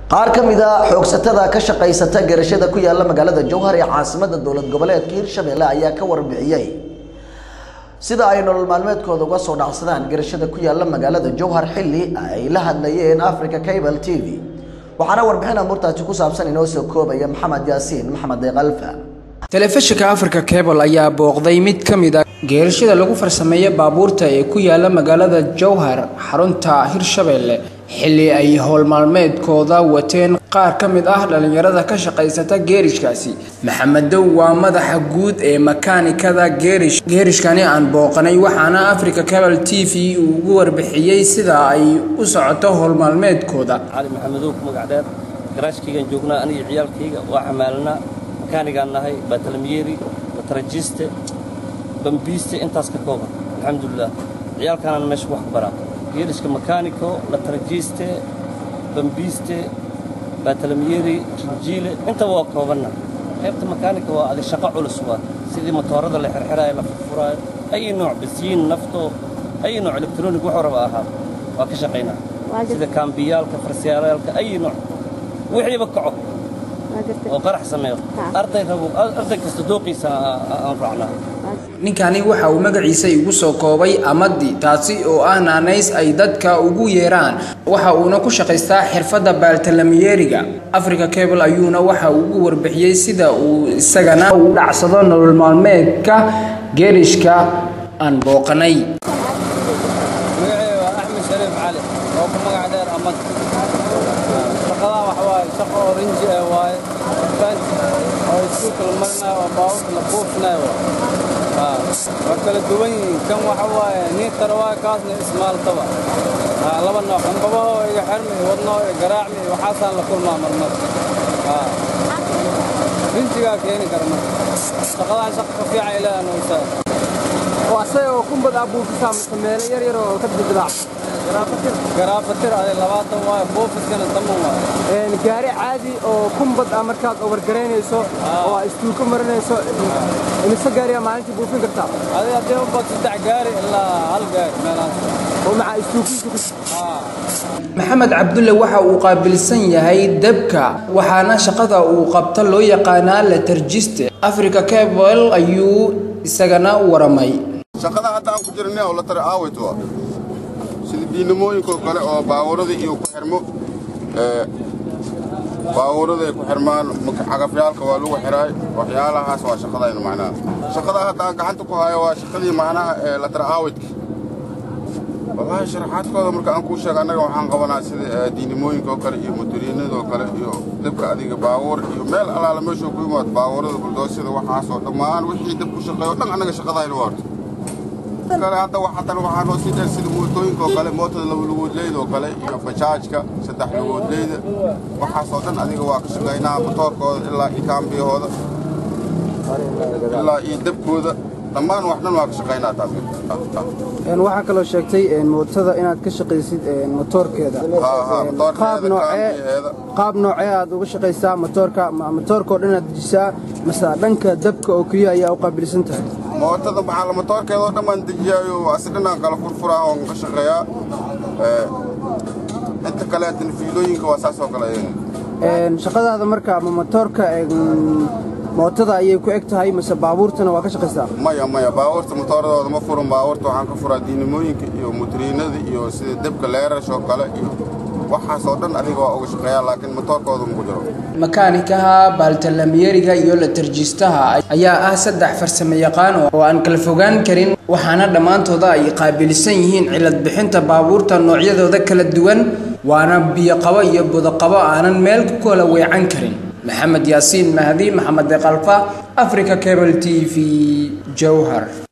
qaar ka mid a xoogsatada ka shaqaysata garashada ku yaala magaalada jowhar ee caasimada dowlad goboleedka hirshabelle ayaa ka warbixiyey sida ay nolol maalmeedkooda uga soo dhacsadaan garashada ku yaala magaalada jowhar xilli ay la hadlayeen africa cable t v waxaana warbixin amuurtaasi ku saabsan inoo soo koobaya maxamed yaasiin maxamed deeqalfa telefishinka africa cable ayaa booqday mid ka mid a geerashada lagu farsameeya baabuurta ee ku yaala magaalada jowhar xarunta hirshabelle xilli ay howlmaalmeedkooda wateen qaar ka mid ah dhallinyarada ka shaqaysata geerishkaasi maxamedow waa madaxa guud ee makaanikada geerish geerishkani aan booqanay waxaana africa cable t v uu ugu warbixiyey sida ay u socoto howlmaalmeedkooda cali maxamedow ku magac dheer garaashkaygaan joognaa aniga ciyaalkayga waa xamaalanaa makaanigaan nahay baatalmiyeeri batarajiste bambiiste intaas ka kooban alxamdulilah ciyaalkaanaan meesha wax ku baraa geerishka makaaniko latarajiste bambiiste baatalmiyeeri jinjiile intaba waa koobanna qaybta makaanika waa adi shaqo culus waa sidii motoorada la xirxiraayo la furfuraayo ay nooc basiin nafto ay nooc elektroonig wuxuu raba ahaa waa ka shaqaynaa sida kaambiyaalka farsiyaalaalka ay nooc wixiiba kaco oo qarax sameeyo arday rabo arday kasta dooqiisa aan raacnaa ninkani waxa uu magaciisa igu soo koobay amadi taasi oo ah naanays ay dadka ugu yeeraan waxa uuna ku shaqaystaa xirfadda baaltalamiyeeriga africa cable ayuuna waxa uu ugu warbixiyey sida uu isagana u dhacsado nolol maalmeedka geerishka aan booqanay magacay waa axmed shariif cali oo ku magac dheer amad shaqadan waxa waaye shaqo oranji ah waaye banti oo iskuulka la marinayo oo baabuurka la buufinayo waa kala duwan yihiin kan waxa waaye niitara waaye kaasna ismaaltaba laba nooc qanbabaho iga xirmi wadnoo iga garaacmi waxaasaan la kulmaa marmar rinjigaa keeni kara marka shaqadan shaqa ka fiican ilaaha noosaa oo asaga oo kumbad aa buufisaa mise meelo yar yar oo ka dildilaac garaafatir ade labaatan waaye buufiskana taman waaye gaari caadi oo kumbad ah markaad obargaraynayso oo aa istuuko marinayso imise gaariyaa maalintii buufin kartaa adi haddii ubad saddex gaari ilaa hal gaari meelahaas oo maxaa istuukiisu ku maxamed cabdulle waxa uu qaabilsan yahay dabka waxaana shaqada uu qabta loo yaqaanaa la tarjiste africa cable ayuu isagana waramay shaqada hadda aan ku jirnay oo la tara aawayt waa sida diinamooyinkoo kale oo baawarada iyo ku xirmo baawarada ay ku xirmaan cagafyaalka waa lagu xiraay waxyaalahaas waa shaqadaynu macnaha shaqada hadda aan gacanta ku hayo waa shaqadii macnaha ee la tara aawaytka wallaahi sharaxaadkooda marka aan kuu sheega annaga waxaan qabanaa sida diinimooyinka oo kale iyo motoriinada oo kale iyo dabka adiga baawar iyo meel allaala meeshuu ku yimaado baawarada buldoosyada waxaasoo dhammaan wixii dab ku shaqeeyo dhan annaga shaqadaynu waarto kale hadda haddana waxaa noo sii dheer sida mootooyinka oo kale mootada laba lugoodleyda oo kale iyo bajaajka saddex lugoodleyda waxaasoo dhan adiga waa ka shaqaynaa motoorkooda ilaa iyo kaambiyahooda ilaa iyo dabkooda dhammaan wax dhan waa ka shaqaynaa taas waxaa kaloo sheegtay mootada inaad ka shaqaysid motoorkeeda qaab noocee qaab noocee aad uga shaqaysaa motoorka motoorka oo dhan aad dejisaa mase dhanka dabka oo keliya ayaa u qaabilsan tahay mootada maxaa la motoorkeeda oo dhan baan dejiyaayo asi dhanaan kala furfuraa oon ka shaqeeyaa inta kaleetana fiilooyinka waa saas oo kale shaqadaada marka ama motoorka mootada ayay ku eg tahay mase baabuurtana waa ka shaqaysaa maya maya baabuurta motooradooda ma furan baabuurta waxaan ka furaa diinimooyinka iyo motoriinada iyo sida debka leerash oo kale iyo waxaasoo dhan adiga waa uga shaqeeyaa laakiin motoorkooda maku jiro makaanikaha baaltalamyeeriga iyo la tarjiistaha ayaa ah saddex farsamo yaqaan oo aan kala fogaan karin waxaana dhammaantooda ay qaabilsan yihiin cilad bixinta baabuurta noocyadooda kala duwan waana biyoqabo iyo budaqabo aanan meel ku kala weecan karin maxamed yaasiin mahdi maxamed deeqalfa africa cable t v jowhar